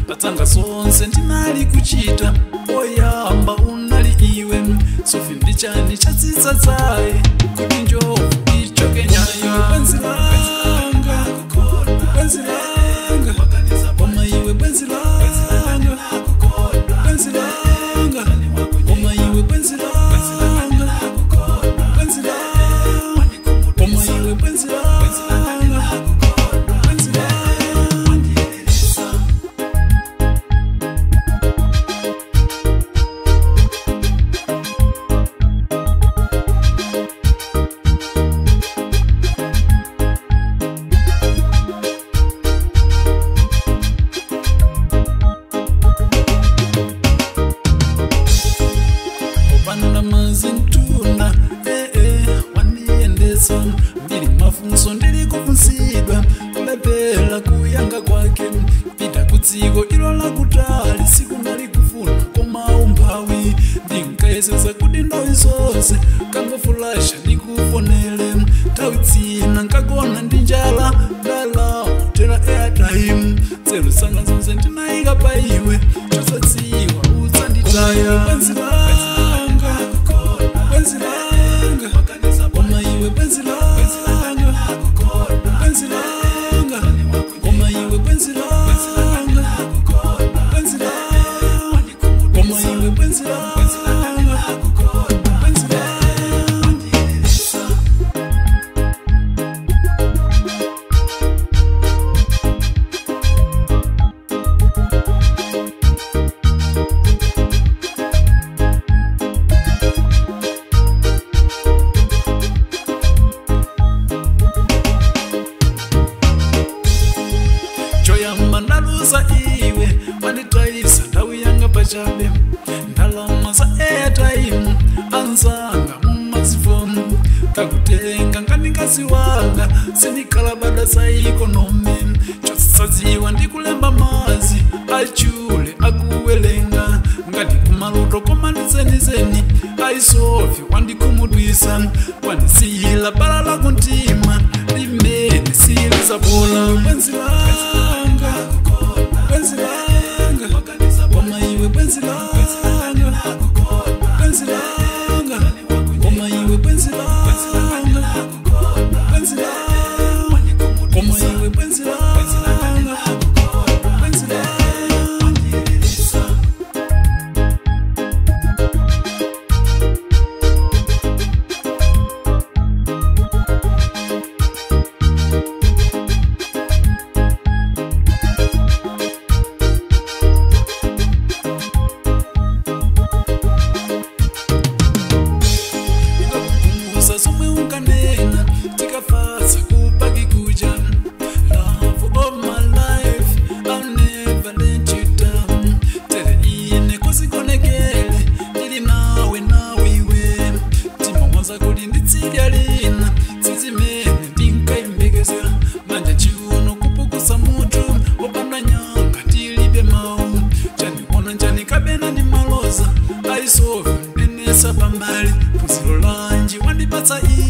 ndatsanga zonse ndinali kuchita oyamba unali iwe sofi ndichani chatsitsa tsaye kuti njovu ichoke nyayo bwenzi langa bwenzi langa koma iwe bwenzi langa bwenzi langa koma iwe bwenzi langa bwenzi langa koma iwe bwenzi langa bwenzi langa opanda mazintuna ee wandiendesa mbili mafunso ndili kufunsidwa kulepela kuyanga kwake pita kudziko ilo lakutali sikunali kufuna koma umphawi ndinkayesesa kuti nthawi zonse kangofulasha ndikufonele nthawi dzina nkagona ndi njala ndala tera airtime tsero sanga zonse ndinayika pa iwe chosadziwa udzanditaya bwenzi langa bwenzi langa koma iwe bwenzi langa bwenzi langa koma iwe bwenzi langa bwenzi langa koma iwe bwenzi langa bwenzi langa choyamba ndaluza iwe wanditayisa nthawi yanga pachabe ndalama za airtime anzanga mumazifoni kakutenga ngandingazi wanga sindikhalabada za ikonomi chosadziwa ndikulemba mazi achule akuwelenga ngati kumaloto koma ndizenizeni aisofi wandikhumudwisa kwanisiyila bala lakuntima limene silizapola bwenzi langa bwenzi langa koma iwe bwenzi langa bwenzi langa koma iwe bwenzi langa bwenzi langa koma iwe bwenzi langa bwenzi langa ikakukhumbuza somwe unganena tikafasa kupaki kuja love of my life I'll never let you down tere ine kusikonekele ndili nawe nawe iwe tima wanza kuti nditsidya lina tsizimene ndinkayembekezera manja chiuno kupukusa mutu opanda nyanga tilibe mawu chaniona njani kabena ndi maloza aisofi ndinesa pambali phunziro lanji wandipatsa iye